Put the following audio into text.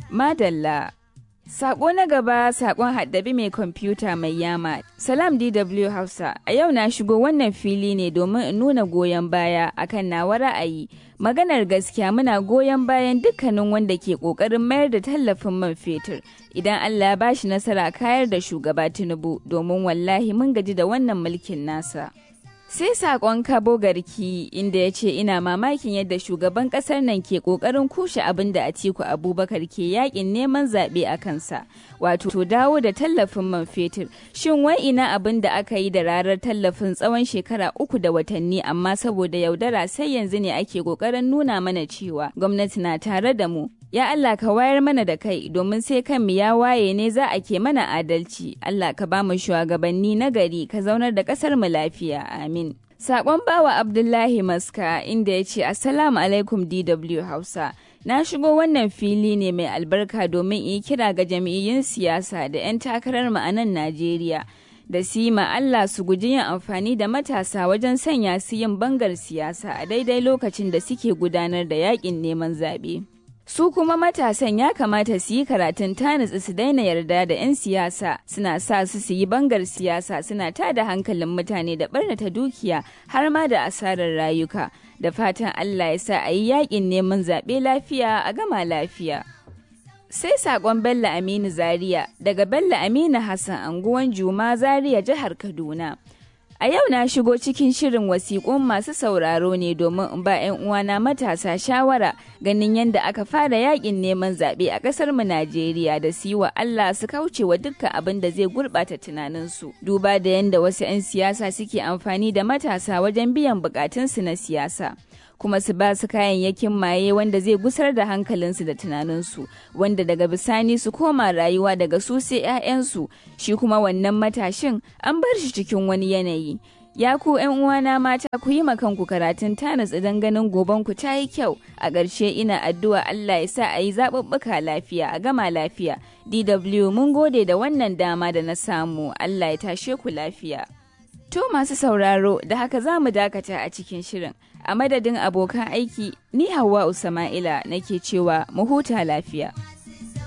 Madalla. Sako na gaba sakon haddabi mai kwamfuta mai yama. Salam DW Hausa, a yau na shigo wannan fili ne domin in nuna goyon baya akan nawa ra'ayi. Maganar gaskiya muna goyon bayan dukkanin wanda ke ƙoƙarin mayar da tallafin man fetur. Idan Allah ya bashi nasara kayar da shugaba Tinubu domin wallahi mun gaji da wannan mulkin nasa. Sai saƙon kabo garki inda ya ce ina mamakin yadda shugaban ƙasar nan ke ƙoƙarin kushe abin da Atiku Abubakar ke yakin neman zaɓe a kansa, wato to dawo da tallafin man fetur. Shin wai ina abin da aka yi da rarar tallafin tsawon shekara uku da watanni amma saboda yaudara sai yanzu ne ake ƙoƙarin nuna mana cewa gwamnati na tare da mu. Ya Allah ka wayar mana da kai domin sai kanmu ya waye ne za a ke mana adalci. Allah ka ba mu shugabanni na gari ka zaunar da ƙasar mu lafiya. Amin. Sakon bawa Abdullahi Maska inda ya ce Assalamu alaikum DW Hausa. Na shigo wannan fili ne mai albarka domin yi kira ga jami'in siyasa da 'yan takarar mu a nan Najeriya. Da su yi Allah su guji yin amfani da matasa wajen sanya su yin bangar siyasa a daidai lokacin da suke gudanar da yakin neman zaɓe. Su kuma matasan ya kamata su yi karatun tanitsi su daina yarda da 'yan siyasa suna sa su su yi bangar siyasa suna tada hankalin mutane da barnata dukiya har ma da asarar rayuka. Da fatan Allah ya sa a yi yakin neman zaɓe lafiya a gama lafiya. Sai saƙon Bello Aminu Zaria daga Bello Aminu Hassan anguwan Juma Zaria jihar Kaduna. A yau na shigo cikin shirin wasiƙun masu sauraro ne domin in ba 'yan uwana matasa shawara ganin yadda aka fara yakin neman zaɓe a ƙasar mu Najeriya da su yi wa Allah su kauce wa dukkan abin da zai gurɓata tunaninsu. Duba da yadda wasu 'yan siyasa suke amfani da matasa wajen biyan buƙatunsu na siyasa. kuma su ba su kayayyakin maye wanda zai gusar da hankalinsu da tunaninsu wanda daga bisani su koma rayuwa daga su sai 'ya'yansu shi kuma wannan matashin an bar shi cikin wani yanayi ya ku 'yan uwana mata ku yi kanku karatun tanis idan ganin goban ku ta yi kyau a ƙarshe ina addu'a Allah ya sa a yi zaɓuɓɓuka lafiya a gama lafiya DW mun gode da wannan dama da na samu Allah ya tashe ku lafiya To masu sauraro da haka za mu dakata a cikin shirin. A madadin abokan aiki, ni Hauwa Usama'ila nake cewa mu huta lafiya.